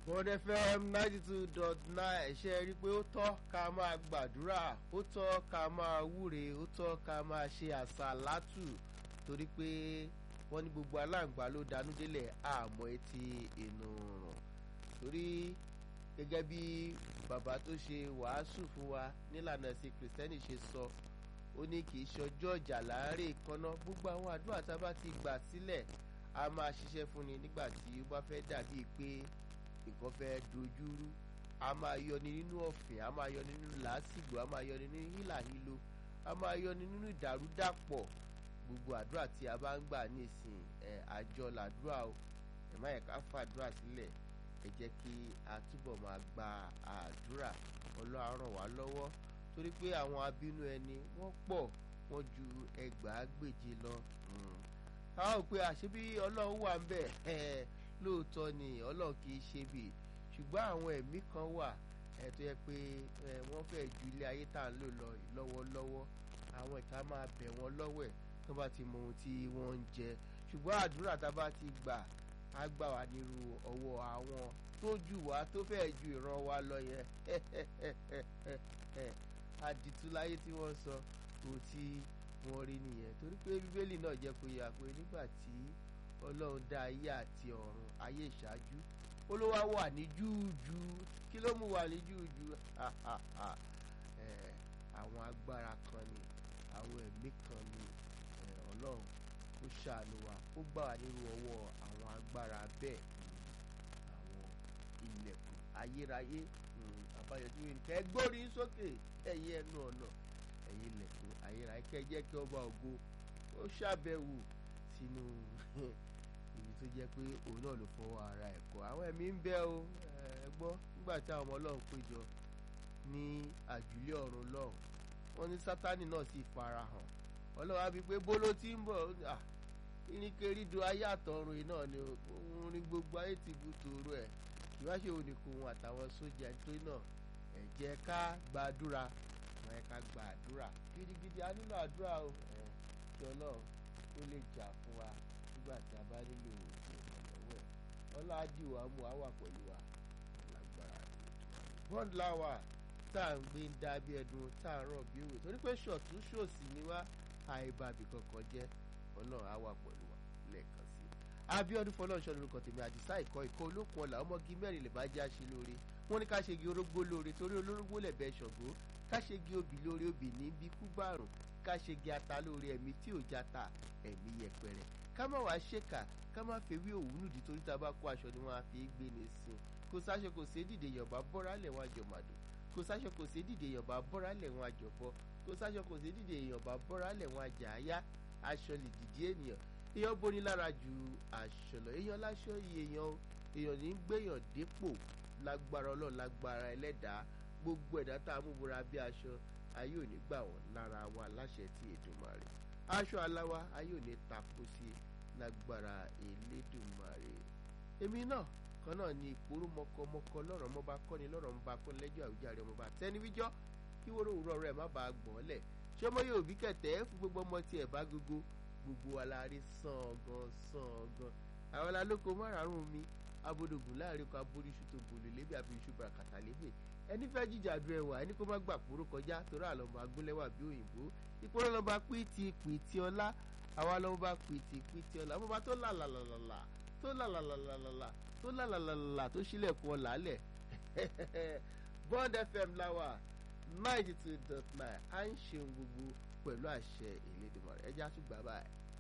Bond FM ninety two dot nine ṣe rí i pé ó tọ́ ká máa gbàdúrà ó tọ́ ká máa wúre ó tọ́ ká máa ṣe àsàlátù torí pé wọ́n ní gbogbo aláǹgbá ló danú délẹ̀ àmọ́ etí inú rùn torí gẹ́gẹ́ bí bàbá tó ṣe wàásù fún wa nílànà ẹ̀sìn kìrìsìtẹ́nì ṣe sọ ó ní kì í ṣọjọ́ ìjà láàárẹ̀ ìkànnà gbogbo àwọn àdúrà tá a bá ti gbà sílẹ̀ a máa ṣiṣẹ́ fúnni nígbà tí ó bá fẹ́ dàbí pé nǹkan fẹ́ dojúrú a máa yọni nínú ọ̀fìn a máa yọni nínú làásìgbò a máa yọni nínú hílàhílo a máa yọni nínú ìdàrúdàpọ̀ gbogbo àdúrà tí a bá ń gbà nísìn ẹ àjọ làdúrà o ẹ má yẹ ká fàdúrà sílẹ̀ ẹ jẹ́ kí a túbọ̀ máa gba àdúrà Ọlọ́run ràn wá lọ́wọ́ torí pé àwọn abínú ẹni wọ́n pọ̀ wọ́n ju ẹgbàágbèje lọ káwọn ò pé àṣebí Ọlọ́run wà ń bẹ̀ ẹ̀ lóòótọ́ ni Ọlọ́run kì í ṣe bì ṣùgbọ́n àwọn ẹ̀mí kan wà ẹ̀ tó yẹ pé ẹ̀ wọ́n fẹ́ ju ilé ayé tá à ń lò lọ lọ́wọ́lọ́wọ́ àwọn ìka máa bẹ̀ wọ́n lọ́wọ́ ẹ̀ tó bá ti mọ ohun tí wọ́n ń jẹ ṣùgbọ́n àdúrà tá a bá ti gbà á gbà wá nírú ọwọ́ àwọn tó jù wá tó fẹ́ ju ìran wa lọ yẹn àdìtú láyé tí wọ́n sọ ohun tí wọ́n rí nìyẹn torí pé bíbélì náà jẹ́ kó yà pé nígbà tí ọlọ́run dá ayé àti ọ̀run ayé ìṣáájú ó ló wá wà ní júùjú kí ló mú wà ní júùjú àwọn agbára kan ni àwọn ẹ̀mí kan ni ọlọ́run kó ṣàánú wa kó gbà wá nínú ọwọ́ àwọn agbára bẹ́ẹ̀ àwọn ilẹ̀kùn ayérayé àbáyọjú nǹkan ẹ gbórí sókè ẹ̀yẹ ẹnu ọ̀nà ẹ̀yìn ilẹ̀kùn ayérayé kẹ́ jẹ́ kí ọba ògo ó ṣàbẹ̀wò sínú ibi tó jẹ́ pé òun náà ló fọwọ́ ara ẹ̀ kọ́ àwọn ẹ̀mí ń bẹ o ẹ gbọ́ nígbà tí àwọn ọmọ ọlọ́run péjọ ní àjùlé ọ̀run lọ́hùn wọ́n ní sátánì náà sì farahàn ọlọ́run á bí pé bó ló ti ń bọ̀ irinkerído ayé àtọ̀run yìí náà ni òun ní gbogbo ayé ti bu tòrò ẹ̀ ìwáṣẹ oníkun àtàwọn sójà nítorí náà ẹ jẹ́ ká gbàdúrà ẹ ká gbàdúrà gidigidi a nílò àdúrà o ẹ kí ọlọ́run ó lè jà fún wa nígbà tí a bá nílò ìrànlọ́wọ́ ẹ̀ ọlọ́àdì wa mú wa wà pẹ̀lú wa lágbára bond lawa tá à ń gbé ń dá bí ẹdun tá à ń rọ̀ bí òwe torí pé ṣọ̀tún ṣòsì ni wá àìbàbí kankan jẹ́ ọlọ́run á wà pẹ̀lú wa lẹ́ẹ̀kan sí i. Abíọ́dún fọlọ́ọ̀ṣọ́ lórúkọ tèmi àdìsá ìkọ́ ìkọ́ olókun ọ̀la ọmọge mẹ́rin lè bá já ṣe lóore wọ́n ní ká ṣe gi orógbó lóore torí olórógbó lẹ̀bẹ̀ ṣọ̀gbó ká ṣe gi obì lóore obì ní bí kú bàrùn ká ṣe gi ata lóore ẹ̀mí tí ò jata ẹ̀mí yẹpẹrẹ ká má wàá ṣèkà ká má fẹ́ wí òwú nùdí torí tá a bá kó aṣọ ni wọ́n á fi gbé ní sin kò sáṣọ kò sí dìde yọ̀bá bọ́ra lẹ̀ wọ́n àjọ màdùn kò sáṣọ kò sí dìde yọ̀bá bọ́ra lẹ̀ wọ́n àjọ bọ́ kò sáṣọ kò sí dìde yọ̀bá bọ́ra lẹ̀ wọ́n àjà áyá aṣọ lè dìde ènìyàn èèyàn boni lára ju aṣọ lọ èèyàn láṣọ iye èèyàn èèyàn ní gbéyàn dépò lágbára ọlọ́run lágbára ẹlẹ́dàá gbogbo ẹ̀dá tá a mú bora bí aṣọ ayé ò ní gbà wọ́n lára wa láṣẹ tí Èdùmàrè aṣọ aláwa ayé ò ní tako sí lágbára Elédùmarè èmi náà kan náà ni ìpòrú mọkọmọkọ lọ́rọ̀ mọba kọ́ni lọ́rọ̀ mọba kọ́ni lẹ́jọ́ àwùjáre ọmọba tẹniwíjọ́ kí wóró òwúrọ̀ rẹ̀ má bàa gbọ́n lẹ̀ ṣé ọmọ yóò bí kẹ̀tẹ́ fún gbogbo ọmọ tiẹ̀ bá gbogbo gbogbo alárí sàn gan sàn gan àwọn alálòkọ márààrún mi abodogun láàrin kan aboríṣu tó bòlè lébi abiriṣu bàràkàtà lébè ẹni fẹ́ jíjà du ẹwà ẹni kó má gbà kúrò kọjá torí àlọ́mọ agúnlẹ́wà bí òyìnbó ìpínlẹ̀ lọ́ba pìtì pìtì ọlá àwa lọ́ba pìtì pìtì ọlá ọmọba tó làlàlàlà tó làlàlàlà tó làlàlàlà tó sílẹ̀kùn ọ̀là lẹ̀ Bond FM láwà ninety two dot nine à ń ṣeun gbogbo pẹ̀lú àṣẹ Elédùmarè ẹjẹ́ àtúgbà báyìí.